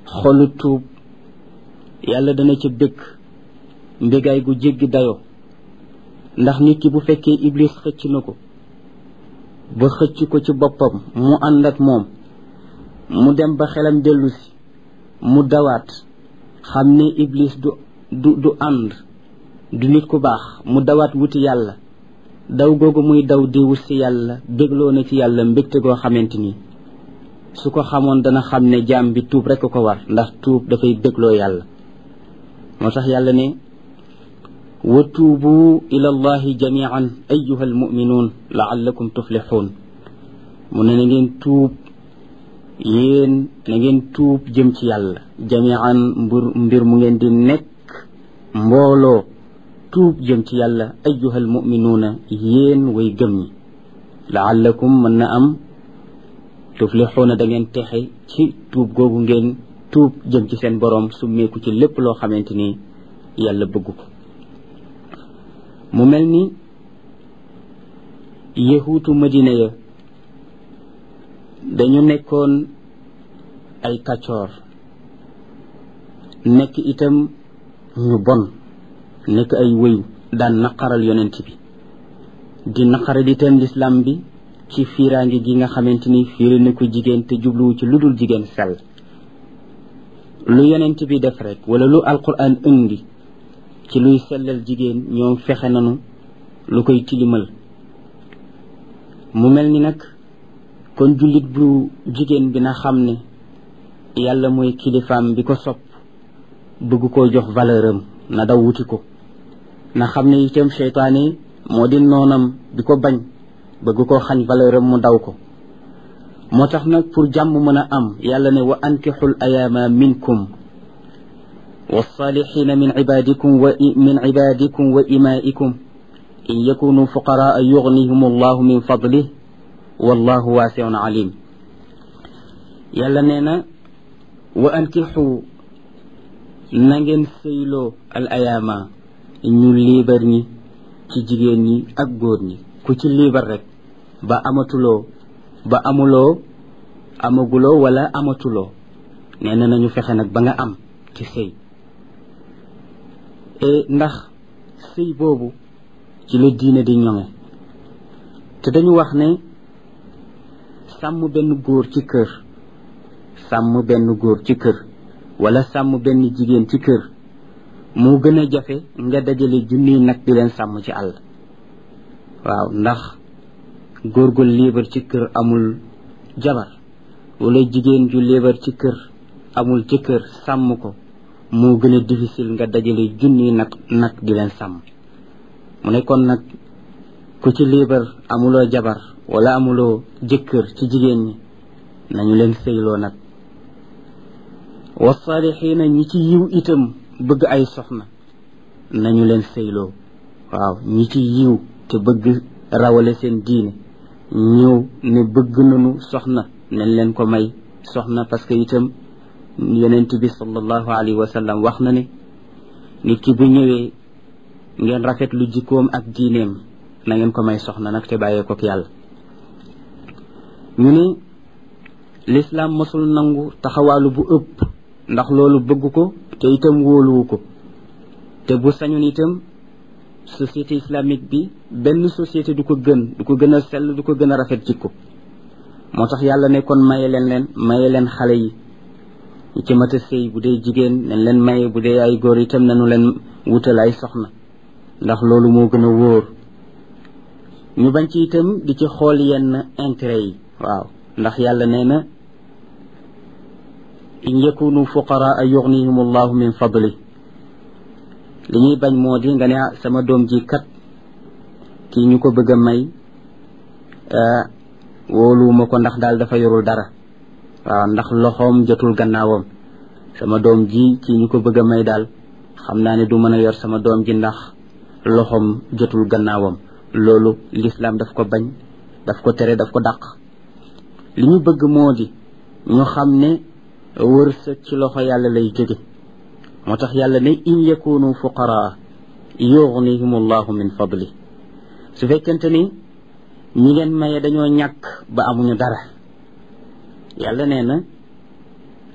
xolu tuub yàlla dana ca bëgg mbégaay gu jéggi dayoo ndax nit ki bu fekkee iblis xëcc na ko ba xëcc ko ci boppam mu ànd ak moom mu dem ba xelam dellu si mu dawaat xam ne iblis du du du ànd du nit ku baax mu dawaat wuti yàlla daw googu muy daw di wut si yàlla bégloo na ci yàlla mbégte goo xamante ni su ko xamoon dana xam ne jaam bi tuub rekk ko war ndax tuub dafay bégloo yàlla moo tax yàlla ne wa tuubu ila allahi jamian ayuha almuminuun laallakum tuflixuun mu ne na ngeen tuub yéen na ngeen tuub jëm ci yàlla jamian mbir mbir mu ngeen di nekk mbooloo tuub jëm ci yàlla ayuha almuminuuna yéen way gëm ñi laallakum mën na am tuflixuuna da ngeen texe ci tuub googu ngeen tuub jëm ci seen boroom summeeku ci lépp loo xamante ni yàlla bëgg ko mu mel ni yahuutu madina ya dañu nekkoon ay kaccoor nekk itam ñu bon nekk ay wëyu daan naqaral yonent bi di naqaral itam lislaam bi ci fiiraange gi nga xamante ni fiiri na ko jigéen te jubluwu ci lu dul jigéen sell lu yonent bi def rek wala lu alquran indi ci luy sellal jigéen ñoom fexe nanu lu koy tilimal mu mel ni nag kon jullit bu jigéen bi na xam ne yàlla mooy kilifaam bi ko sopp bëgg koo jox valeur am na daw wuti ko na xam ne itam seytaane moo di noonam bi ko bañ bëgg koo xañ valeur am mu daw ko moo tax nag pour jàmm mën a am yàlla ne wa ankixul ayaama minkum والصالحين من عبادكم ومن عبادكم وإمائكم إن يكونوا فقراء يغنيهم الله من فضله والله واسع عليم يلا نينا وأنكحوا نانجن سيلو الأيام ñu liibar ñi ci jigéen ñi ak góor ñi ku ci liibar rek ba amatuloo ba amuloo amaguloo wala amatuloo nee na nañu fexe nag ba nga am ci sëy ndax sëy boobu ci la diine di ñoŋe te dañu wax ne sàmm benn góor ci kër sàmm benn góor ci kër wala sàmm benn jigéen ci kër moo gën a jafe nga dajale junniy nag di leen sàmm ci àll waaw ndax góor gu liibar ci kër amul jabar wala jigéen ju liibar ci kër amul ci kër sàmm ko moo gën a difficile nga dajale junni nag nag di leen sàmm mu ne kon nag ku ci liibar amuloo jabar wala amuloo jëkkër ci jigéen ñi nañu leen sëyloo nag wasaalixiina ñi ci yiw itam bëgg ay soxna nañu leen sëyloo waaw ñi ci yiw te bëgg rawale seen diine ñëw ne bëgg nañu soxna nañ leen ko may soxna parce que itam yonent bi sallallahu alayhi wa sallam wax na ne nit ki bu ñëwee ngeen rafet lu jikkoom ak diineem na ngeen ko may soxna nag te bàyyee ko yàlla ñu ne lislaam mosul nangu taxawaalu bu ëpp ndax loolu bëgg ko te itam wóoluwu ko te bu sañoon itam société islamique bi benn société du ko gën du ko gën a sell du ko gën a rafet jikko moo tax yàlla ne kon maye leen leen maye leen xale yi ñi ci mat a sëy bu dee jigéen nañ leen maye bu dee ay góor itam nañu leen wutal ay soxna ndax loolu moo gën a wóor ñu bañ ci itam di ci xool yenn intérêt yi waaw ndax yàlla nee na in yakunu fuqaraa yughnihim allahu min fadli li ñuy bañ moo di nga ne sama doom ji kat kii ñu ko bëgg a may wóoluwuma ko ndax daal dafa yorul dara waaw ndax loxoom jotul gannaawam sama doom ji ci ñu ko bëgg a may daal xam naa ne du mën a yor sama doom ji ndax loxoom jotul gannaawam loolu lislaam daf ko bañ daf ko tere daf ko dàq li ñu bëgg moo di ñu xam ne wërsëg ci loxo yàlla lay jóge moo tax yàlla ne in yakunu fuqaraa yughnihim allahu min fadli su fekkente ni ñi ngeen maye dañoo ñàkk ba amuñu dara yàlla nee na